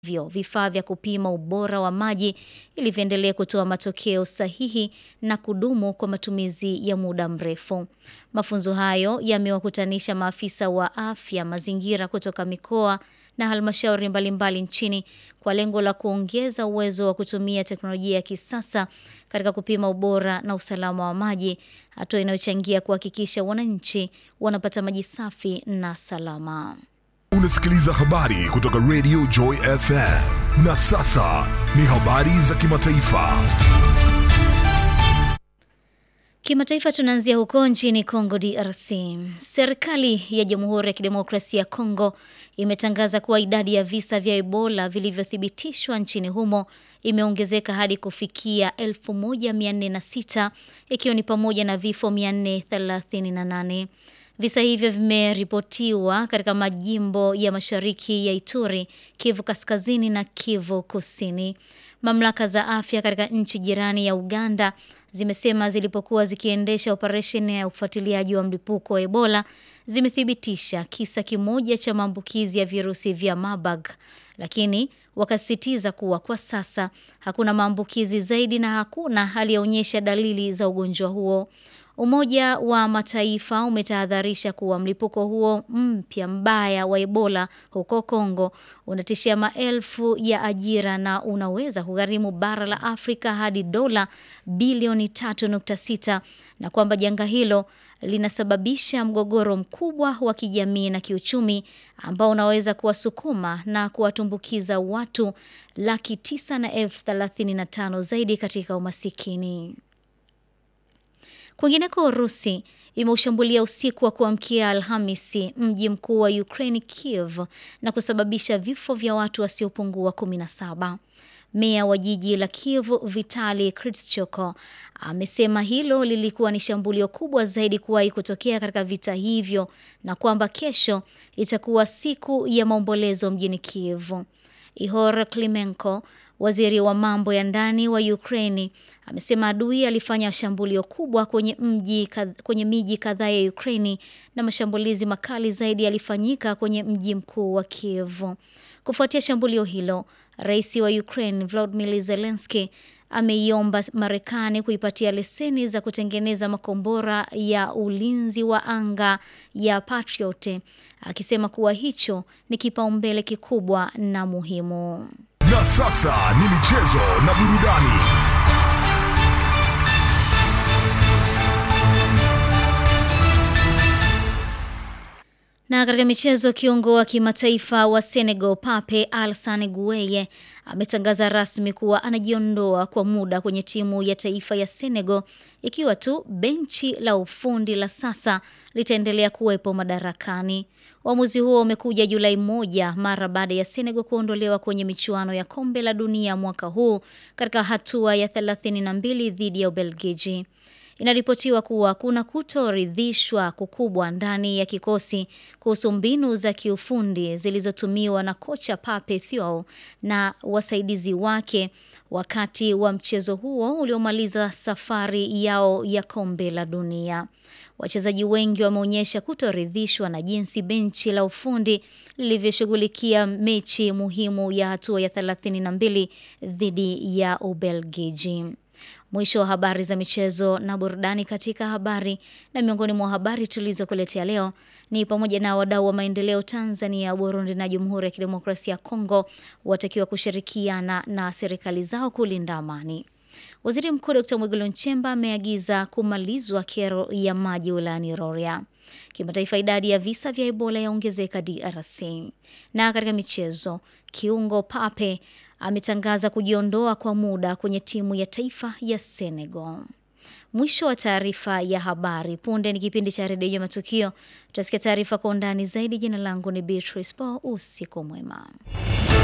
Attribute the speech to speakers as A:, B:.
A: vyo vifaa vya kupima ubora wa maji ili viendelee kutoa matokeo sahihi na kudumu kwa matumizi ya muda mrefu. Mafunzo hayo yamewakutanisha maafisa wa afya mazingira kutoka mikoa na halmashauri mbalimbali nchini kwa lengo la kuongeza uwezo wa kutumia teknolojia ya kisasa katika kupima ubora na usalama wa maji, hatua inayochangia kuhakikisha wananchi wanapata maji safi na salama.
B: Unasikiliza habari kutoka Radio Joy FM. Na sasa ni habari za kimataifa.
A: Kimataifa tunaanzia huko nchini Kongo DRC. Serikali ya Jamhuri ya Kidemokrasia ya Kongo imetangaza kuwa idadi ya visa vya Ebola vilivyothibitishwa nchini humo imeongezeka hadi kufikia 1406 ikiwa ni pamoja na vifo 438. Visa hivyo vimeripotiwa katika majimbo ya mashariki ya Ituri, Kivu Kaskazini na Kivu Kusini. Mamlaka za afya katika nchi jirani ya Uganda zimesema zilipokuwa zikiendesha operesheni ya ufuatiliaji wa mlipuko wa Ebola zimethibitisha kisa kimoja cha maambukizi ya virusi vya Marburg, lakini wakasisitiza kuwa kwa sasa hakuna maambukizi zaidi na hakuna aliyeonyesha dalili za ugonjwa huo. Umoja wa Mataifa umetahadharisha kuwa mlipuko huo mpya mbaya wa Ebola huko Kongo unatishia maelfu ya ajira na unaweza kugharimu bara la Afrika hadi dola bilioni 3.6 na kwamba janga hilo linasababisha mgogoro mkubwa wa kijamii na kiuchumi ambao unaweza kuwasukuma na kuwatumbukiza watu laki tisa na elfu thelathini na tano zaidi katika umasikini. Kwingineko, Urusi imeushambulia usiku wa kuamkia Alhamisi mji mkuu wa Ukraine Kiev na kusababisha vifo vya watu wasiopungua 17. Meya wa jiji la Kiev Vitali Klitschko amesema hilo lilikuwa ni shambulio kubwa zaidi kuwahi kutokea katika vita hivyo na kwamba kesho itakuwa siku ya maombolezo mjini Kiev. Ihor Klimenko Waziri wa mambo ya ndani wa Ukraini amesema adui alifanya shambulio kubwa kwenye mji kwenye miji kadhaa ya Ukraini na mashambulizi makali zaidi yalifanyika kwenye mji mkuu wa Kiev. Kufuatia shambulio hilo, Rais wa Ukraine Volodymyr Zelensky ameiomba Marekani kuipatia leseni za kutengeneza makombora ya ulinzi wa anga ya Patriot, akisema kuwa hicho ni kipaumbele kikubwa na muhimu.
B: Na sasa ni michezo na burudani.
A: Na katika michezo, kiungo wa kimataifa wa Senegal Pape Alassane Gueye ametangaza rasmi kuwa anajiondoa kwa muda kwenye timu ya taifa ya Senegal ikiwa tu benchi la ufundi la sasa litaendelea kuwepo madarakani. Uamuzi huo umekuja Julai moja mara baada ya Senegal kuondolewa kwenye michuano ya kombe la dunia mwaka huu katika hatua ya 32 dhidi ya Ubelgiji. Inaripotiwa kuwa kuna kutoridhishwa kukubwa ndani ya kikosi kuhusu mbinu za kiufundi zilizotumiwa na kocha Pape Thiaw na wasaidizi wake wakati wa mchezo huo uliomaliza safari yao ya kombe la dunia. Wachezaji wengi wameonyesha kutoridhishwa na jinsi benchi la ufundi lilivyoshughulikia mechi muhimu ya hatua ya 32 dhidi ya Ubelgiji. Mwisho wa habari za michezo na burudani katika habari. Na miongoni mwa habari tulizokuletea leo ni pamoja na wadau wa maendeleo Tanzania, Burundi na Jamhuri ya Kidemokrasia ya Kongo watakiwa kushirikiana na serikali zao kulinda amani. Waziri Mkuu Dkt. Mwigulu Nchemba ameagiza kumalizwa kero ya maji wilayani Rorya. Kimataifa, idadi ya visa vya Ebola yaongezeka DRC. Na katika michezo, kiungo Pape ametangaza kujiondoa kwa muda kwenye timu ya taifa ya Senegal. Mwisho wa taarifa ya habari. Punde ni kipindi cha redio ya matukio. Tutasikia taarifa kwa undani zaidi. Jina langu ni Beatrice Paul. Usiku mwema.